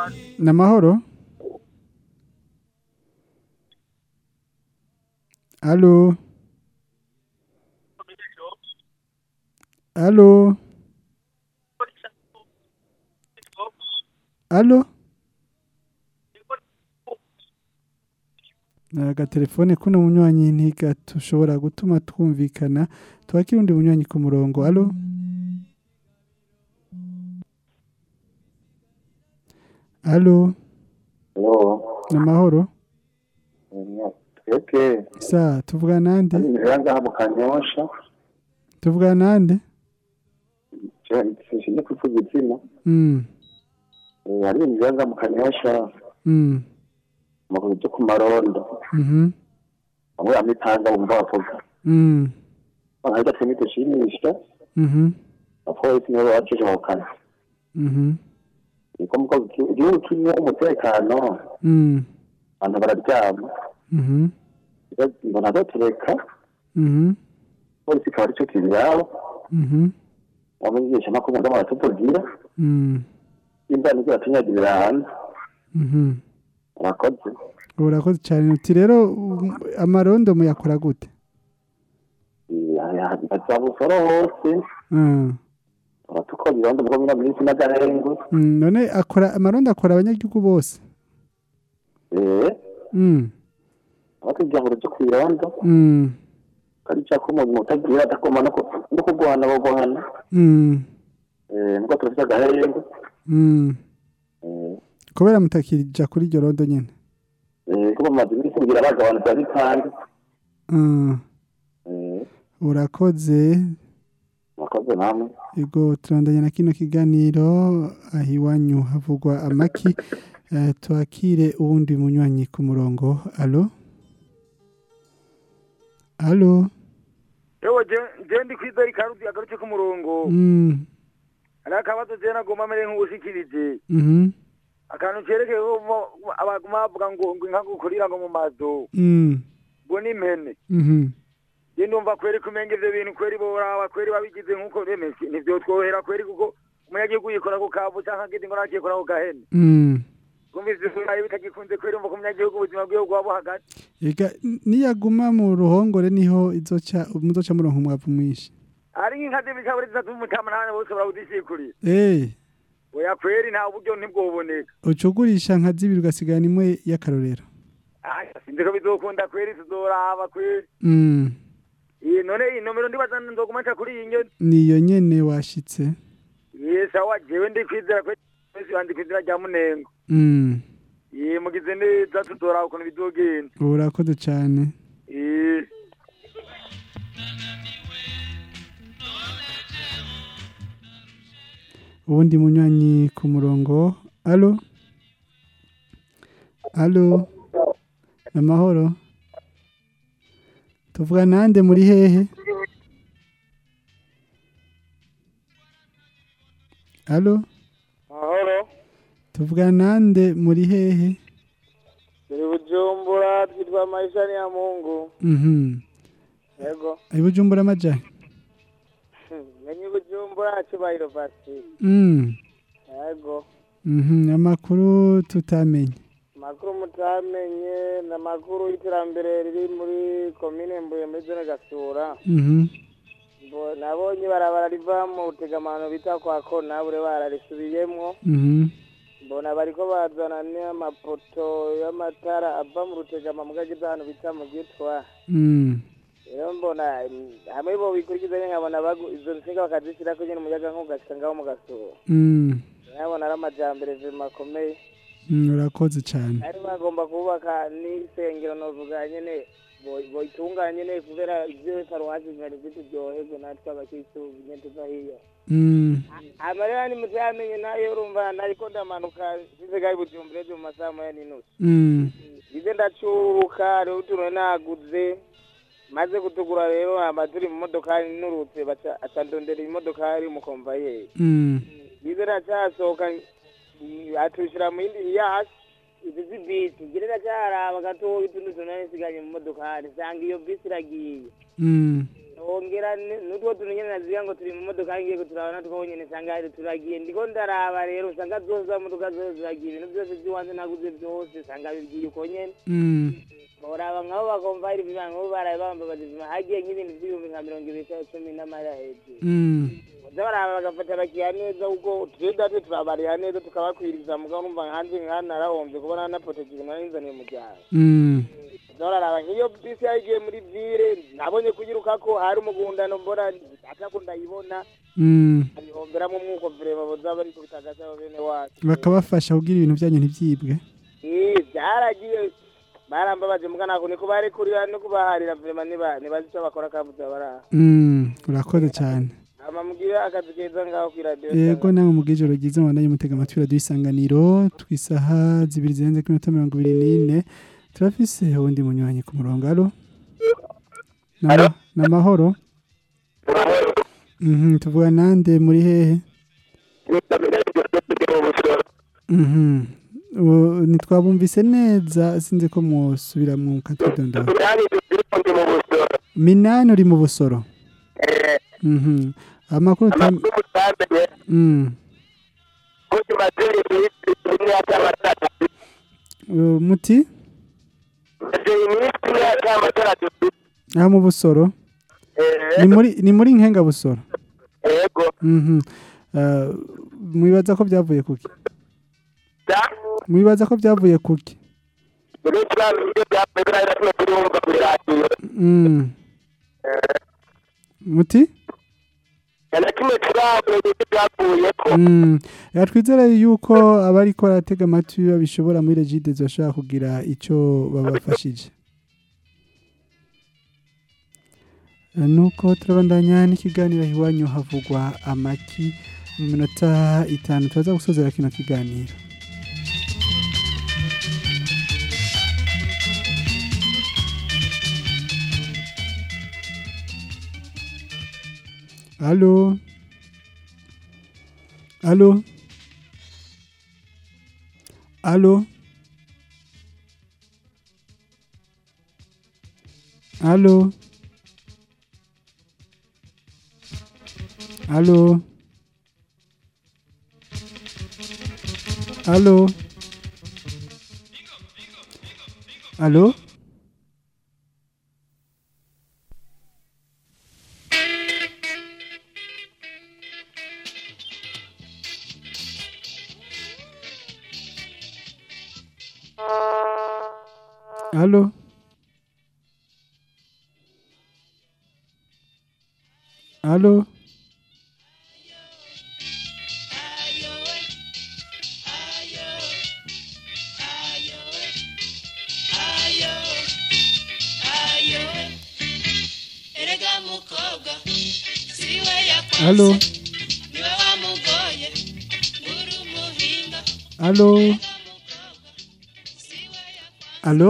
Namahoro? Allo? Allo? Allo? agatelefone kuno munywanyi ntigatushobora gutuma twumvikana twakira undi munywanyi ku murongo alo alo namahoro twebwe sa tuvuga nande rero ngaha mu kanyosha tuvuga nande sinshimye kuvuga izina mm Eh, hari ibintu rero ngaha mu kanyosha mm amakuru byo ku marondo mhm bamwe bamitanga bumva bavuga mm bahajya twemwe dushimisha mhm abapolisi nibo babajeje ako kazi mhm niko muko igihugu kirimo umutekano mm abantu bararyama mhm mbona batureka mhm polisi ikaba aricyo kibiraba mhm abamenyesha amakuru ngo baratubwira mm imba nibwo batunyagirira hanze mhm abakozi urakoze cyane uti rero um, amarondo muyakora gute baza busoro hose mm baratukora ibibanza mugo mina minsi n'agahengu Mm, none akora amarondo akora abanyagihugu bose eh mm abatubwira ngo rujye ku irondo mm kari cyako umuntu utagira adakoma no ku- no kurwana bogohana mm eh nubwo turafite agahengu mm eh kubera mutakija kuri iryo rondo nyene eh kuba amaze iminsi kugira abagabanuka bitanga mm eh urakoze mwakoze namwe Ego turandanya na kino kiganiro aho iwanyu havugwa amaki eh, twakire uwundi munywanyi ku murongo alo alo yewe je- je ndi kwizera ikarudi agarutse ku murongo mm. hari akabazo je nagomba mere nk'ubushikirije mhm akantu cerekeye ko mo- abaguma bavuga ngo ngo inka gukurira ngo mu mazu mm. ngo n'impene mhm je ndumva kweri kumenga ivyo bintu kweri boraba kweri babigize nk'uko bemeze nivyo twohera kweri kuko umunyagihugu yikora ku kavu canke agiti ngo nakikora ku gahene mm. kumvise ivyo bitagikunze kweri umva ko umunyagihugu ubuzima bwiwe bwaba buhagaze Ega n- niyaguma mu ruhongore niho izoca muzoca muronka umwavu mwinshi ari nk'inka z'ibicaburi zitatu mutamanane bose barawudishikurira eh oya kweri nta buryo ntibwoboneka ucugurisha nka zibiri ugasigana imwe y'akarorero Aya, sinzi ko bizokunda kweri tuzoraba kweri mm. iyi none iyi nomero ndibaza nzoguma nca kuri iyi nyoni niyo nyene washitse ye sawa jewe ndi kwizera kweri wese bandi kwizera rya munengo mm. ye mugize neza tuzoraba ukuntu bizogenda urakoze cyane Eh. ubundi munywanyi ku murongo alo alo amahoro tuvuga nande muri hehe alo mahoro tuvuga nande muri hehe turi bujumbura twitwa maisha ni ya mungu mhm yego ibujumbura amajahe menye bujumbura cyubahiro pasi mm. yego mhm amakuru tutamenye amakuru mutamenye ni amakuru y'iterambere riri muri komine mbuye muri zone gasura mhm Mbo- nabonye barabara riva mu rutegamano bita kwa kona bure bararisubiyemwo mhm mbona bariko bazana n'amapoto y'amatara ava mu rutegama mu gagiza ahantu bita mu gitwa mm. rero mbona mm, hamwe bo bikurikiza nyine nkabona bagu- izo nsinga bakazishyirako nyine umuyaga nk'ugashika ngaho mu gasura mm. nkabona ari amajambere vima akomeye mm. urakoze cyane ari bagomba kubaka n'isengero novuga nyene bo- boyitunganya nyene kubera ivyo paruwasi zari zituryoherwe natwe abakristu nyene tuva hiyo mm. amarira ni mutamenye nayo urumva nariko ndamanuka size gai bujumbura ejo mu masaha moya n'inusu mm. ize ndacuruka rero utuntu naguze maze gutugura rero hamba turi mu modokari nurutse baca aca ndondera imodokari umukomvayeri mm. ize ndacasohoka mm, atushira mu yindi yasi izi zibisi ngire ndacaraba gatoya utundi tuntu nari nsigaye mu modokari nsanga iyo bisi iragiye mm. wongera ni- n'utwo tuntu nyene naziga ngo turi mu modoka ngiye kuturabana two nyene usanga turagiye ndiko ndaraba rero usanga zose za modoka zose ziragiye ibintu byose by'iwanze naguze byose usanga bigiye uko nyene Mm. boraba nkabo bakumva hari ibibanga nkabo baraye bambabaza ibima hagiye nk'ibintu by'ibihumbi nka mirongo ibiri cyangwa cumi n'amara hejuru Mm. baza baraba bagafata abakiriya neza kuko twe date turabarira neza tukabakwiriza mugabo numva hanze nk'ahantu narahombye kubona napotekije narinzaniye umuryango Mm. baza bararaba nk'iyo bisi yagiye muri vire nabonye kuyiruka ko hari umugundano mbona atako ndayibona Mm. abihomberamo umwuko vire baboza bari kubitagasa bene wacu bakabafasha kugira ibintu byanyu ntibyibwe Eh, byaragiye barambabaje muga nako niko barekurira no kubaharira vrema niba nibazi icyo bakora kabuze baraha Mm. urakoze cyane ama mugire akazi keza ngaho kuri radio yego nawe mu bw'ijoro ryiza mubandanye mutega amatwi radiyo isanganiro twisaha zibiri zirenze kuri minota mirongo ibiri n'ine turafise uwundi munywanyi ku murongo alo Nama- ni amahoro Mhm, tuvuga nande muri hehe Mhm. Ubu ntitwabumvise neza sinzi ko mwosubira mu katwidondora minani uri mu busoro Mhm. amakuru utam- Mm. Uh, muti aha mu busoro ni muri ni muri nkenga busoro yego Mhm. Uh, mwibaza ko byavuye kuki mwibaza ko byavuye kuki Mm. muti Mm. Ya twizere yuko abariko baratega amatwi babishobora muri regide bashobora kugira icyo babafashije Eh, nuko turabandanya n'ikiganiro iwanyu havugwa amaki mu minota itanu turaza gusozera kino kiganiro Allô Allô Allô Allô Allô Allô Allô Allô Allô erega mukobwa siwe yakwa Allô niwe wamugoye uri umuhinga Allô Allô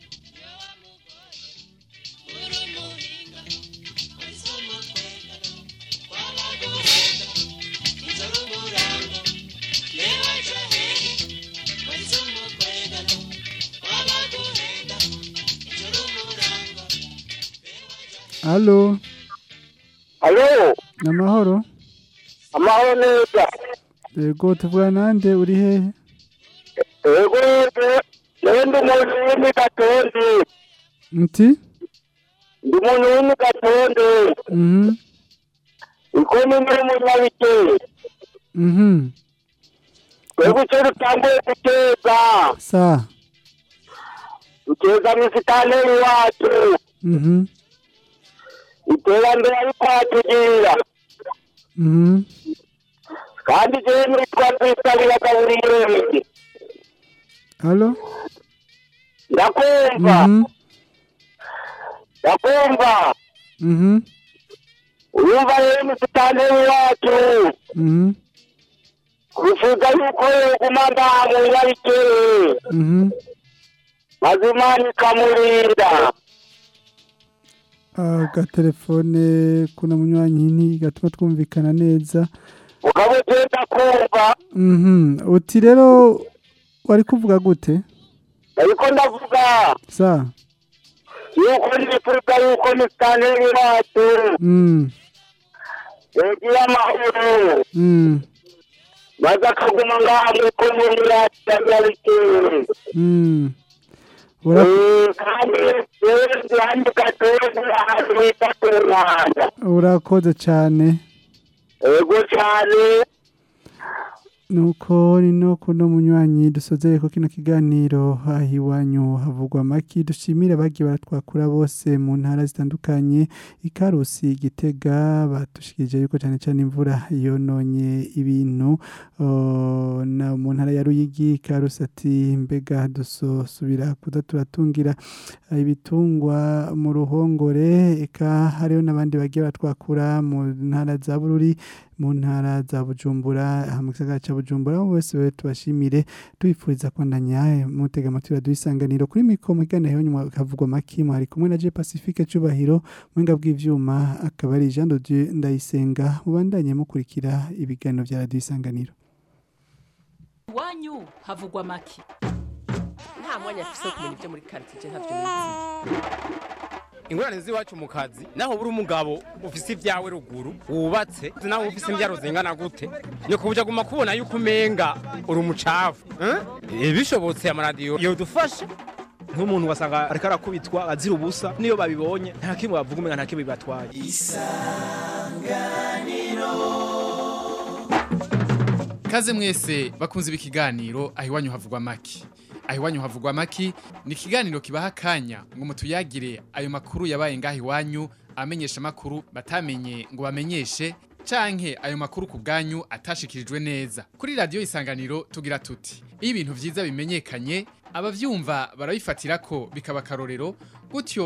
Allô Alo, ni amahoro amahoro neza. yego tuvuga nande uri hehe Ego ego, newe ndi umuntu w'imigatondi. muti Ndi umuntu w'imigatondi. mhm Iko ni muri munyabike. mhm Twebwe icyo dutanguye guteza. sa Duteza misitaneri wacu. mhm Iterambere ari kwatugira. mhm Kandi jewe nitwa Twisabira Gaburiyeri. Allô Ndakumva. mhm Ndakumva. mhm Urumva rero misitaneri wacu. mhm Bifuza yuko yoguma ngaha mu nyabikere. mhm maze imana ikamurinda agatelefone kuna munywanyi ntigatuma twumvikana neza ukaba ugenda kumva mhm uti rero wari kuvuga gute ariko ndavuga sa yuko nifuza yuko musitanteri wacu Mm. yogira amahoro Mm. maze akaguma ngaha muri komini yacu ya nyabikere Mm. Ura Eh, kandi rero duhanduka twese ahantu bita ku rwanda urakoze cyane. yego cyane Nuko rino kuno munywanyi dusozeye ko kino kiganiro aho iwanyu havugwa amaki dushimire abagiye baratwakura bose mu ntara zitandukanye ikarusi gitega batushikije yuko cyane cyane imvura yononye ibintu o, na mu ntara ya Ruyigi ikarusi ati mbega dusosubira kuza turatungira ibitungwa mu ruhongore eka hariho n'abandi bagiye batwakura mu ntara za Bururi mu ntara za Bujumbura aha mu gisagara ca Bujumbura abo bose we tubashimire tubifuriza kwandanya mutega amatwi radio isanganiro kuri mikro mu kiganiro nyuma kavugwa maki mwari kumwe na Je Pacifique Cubahiro mwenga bw'ivyuma akaba ari Jean de Dieu ndayisenga mubandanye mukurikira ibiganiro vya radio isanganiro iwanyu havugwa make nta mwanya afise wo kumenya ibyo muri karitsiye ntavyo nizi ingorane z'iwacu mu kazi naho buri umugabo ufise ibyawe ruguru wubatse naho ufise imbyaro zingana gute ni kubuja guma kubona yuko umenga uri umucafu eh? bishobotse amaradiyo yodufasha nk'umuntu wasanga ariko arakubitwa azira ubusa niyo babibonye nta kimwe bavuga umenga nta kimwe bibatwaye Kaze mwese bakunze ibi kiganiro aho iwanyu havugwa maki. Aho iwanyu havugwa maki ni ikiganiro kibaha akanya ngo mutuyagire ayo makuru yabaye ngaho iwanyu amenyesha makuru batamenye ngo bamenyeshe canke ayo makuru ku bwanyu atashikirijwe neza. Kuri radio isanganiro tugira tuti iyo ibintu vyiza bimenyekanye abavyumva barabifatira ko bikaba karorero gutyo